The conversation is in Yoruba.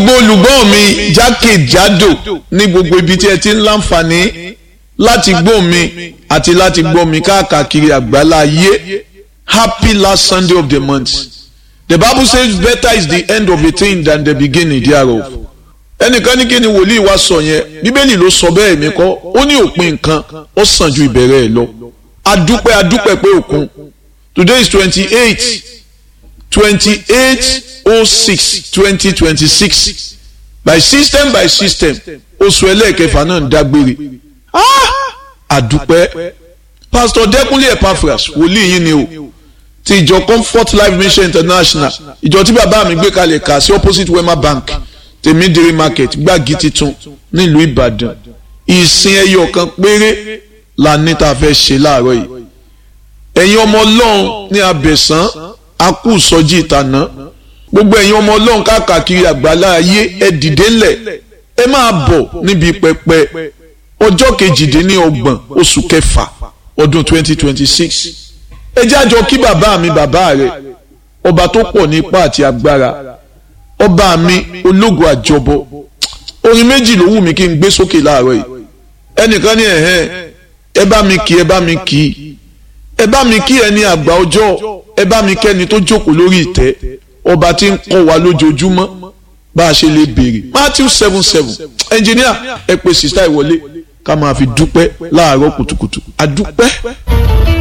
gbogbo olùgbọ́ mi jákèjádò ní gbogbo ibi tí ẹ ti ń láǹfààní láti gbọ́ mi àti láti gbọ́ mi káàkiri àgbálá ayé happy last Sunday of the month the bible says better is the end of a thing than the beginning thereof ẹnìkan ní kí ni wòlíì wa sọ yẹn bíbélì ló sọ bẹ́ẹ̀ mi kọ́ ó ní òpin nǹkan ó sàn ju ìbẹ̀rẹ̀ ẹ̀ lọ adúpẹ́ adúpẹ́ pé òkun today is twenty eight twenty eight oh six twenty twenty six by system by system oṣù ẹlẹ́ẹ̀kẹfà náà ń dágbére àdúpẹ́ pastor dẹ́kunlé epaphras wòlíì yín ni o ti ìjọ comfort life mission international ìjọ tí bàbá mi gbé kalẹ̀ kà sí opposite wema bank tèmídìrí market gbági titun nílùú ìbàdàn ìsìn ẹyọ kan péré la ní tá a fẹ́ ṣe láàárọ̀ yìí ẹ̀yin ọmọ ọlọ́run ní abẹ̀sán akú sọjí ìtànà gbogbo ẹ̀yin ọmọ ọlọ́run káàkiri àgbàlá ayé ẹ dìde ńlẹ̀ ẹ máa bọ̀ níbi pẹpẹ ọjọ́ kejìdínlọ́gbọ̀n oṣù kẹfà ọdún twenty twenty six ẹ jẹ́ àjọ kí bàbá mi bàbá rẹ̀ ọba tó pọ̀ ní ipá àti agbára ọba mi ológun àjọbọ orin méjì ló wù mí kí n gbé sókè láàárọ̀ yìí ẹnìkan ní ẹ̀hẹ́n ẹ bá mi kí ẹ bá mi kí ẹ bá mi kí ẹni àgbà ọjọ́ ẹ bá mi kẹ́ni tó jókòó lórí ìtẹ́ ọba tí ń kọ́ wa lójoojúmọ́ bá a ṣe lè béèrè Matthew seven seven ẹnjìníà ẹ pè sísá ìwọlé ká máa fi dúpẹ́ láàárọ̀ kùtùkùtù àdúpẹ́.